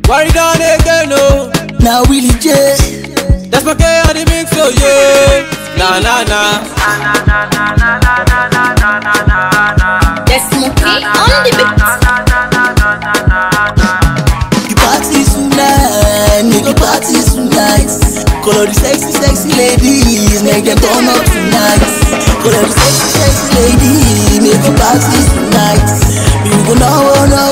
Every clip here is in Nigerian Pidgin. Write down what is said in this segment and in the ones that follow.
Worry done again, no. Now Willie J. That's my K on the mix, oh yeah. Na na na. The Smokey on the beat. The party tonight, make the party tonight. Call all the sexy, sexy ladies, make them turn up tonight. Call all the sexy, sexy ladies, make the party tonight. We go now, now,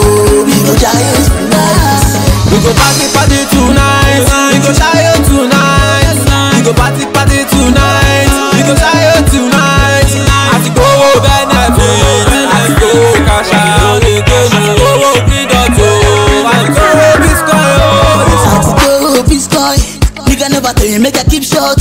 we go giants tonight. We go party party tonight. We go shy out tonight. We go party party tonight. We go shy out tonight. Àsìkò owó benefit. Àsìkò owó cash out. Àsìkò owó freedom o. Àsìkò owó bitcoin o. àtìkò bitcoin nigga never tell you make i keep short.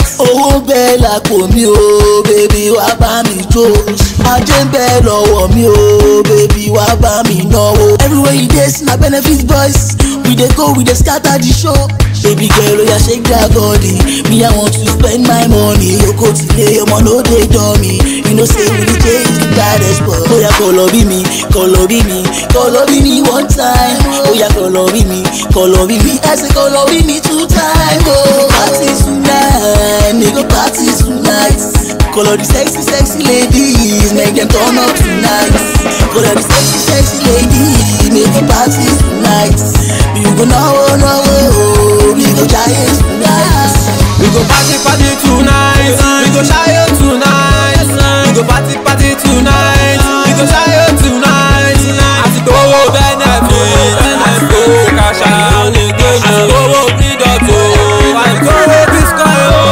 owó bẹ́ẹ̀ lápò mi o bèbí wá bá mi jó ajé ń bẹ lọ́wọ́ mi o bèbí wá bá mi náwó. everywhere you dey see na benefit boys we dey go we dey scatter the show. baby girl oya shake that body me i want to spend my money oko tilé ọmọ no dey dán mi you know say we dey change the baddest boy. oya kọlọ bí mi kọlọ bí mi kọlọ bí mi one time oya kọlọ bí mi kọlọ bí mi ẹ ṣe kọlọ bí mi two times. Oh, party tonight nigga party tonight. Call all the sexy, sexy ladies, make them turn up tonight. Call all the sexy, sexy ladies, make the party tonight. We go now, now, we go giants tonight. We go party party tonight. We go shy out tonight. We go party party tonight. We go shy out tonight. Àsìkò owó benefit. Àsìkò owó cash out. Àsìkò owó freedom o. Àsìkò owó bitcoin o.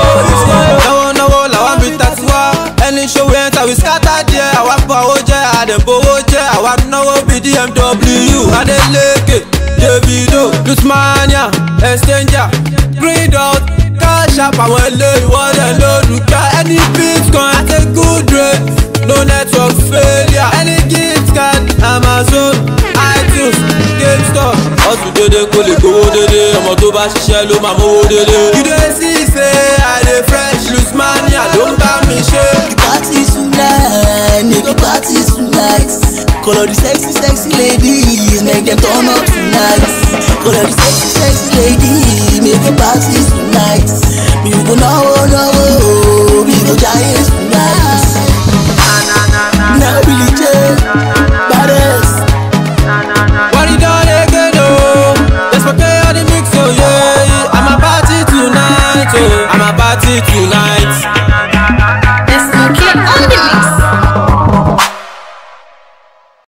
Náwó náwó làwọn bí tàtí wá. Ẹni ṣòwò yẹn tàbí scatter díẹ̀. Àwa bọ̀ owó jẹ́ àdẹ̀bowó jẹ́. Àwa náwó bí DMW. Adeleke, Davido, Lutmania, Exchanger, Green Dot, Cash App. Àwọn ilé ìwọ́lẹ̀ lórúkọ. Any bitcoin at a good rate. No network failure. Any gift card, Amazon, iTunes, GameStop. Ọ̀sùn dédé kò lè gbowó dédé. Ọmọ tó bá ṣiṣẹ́ ló máa mówó dédé. You dey see say I dey fresh. Lutmania ló ń bá mi ṣe. The party tonight, nigga party tonight. Call all the sexy, sexy ladies, make them turn up tonight. Call all the sexy, sexy ladies, make the party tonight. We go now, now, we go giants tonight. Now Billy J.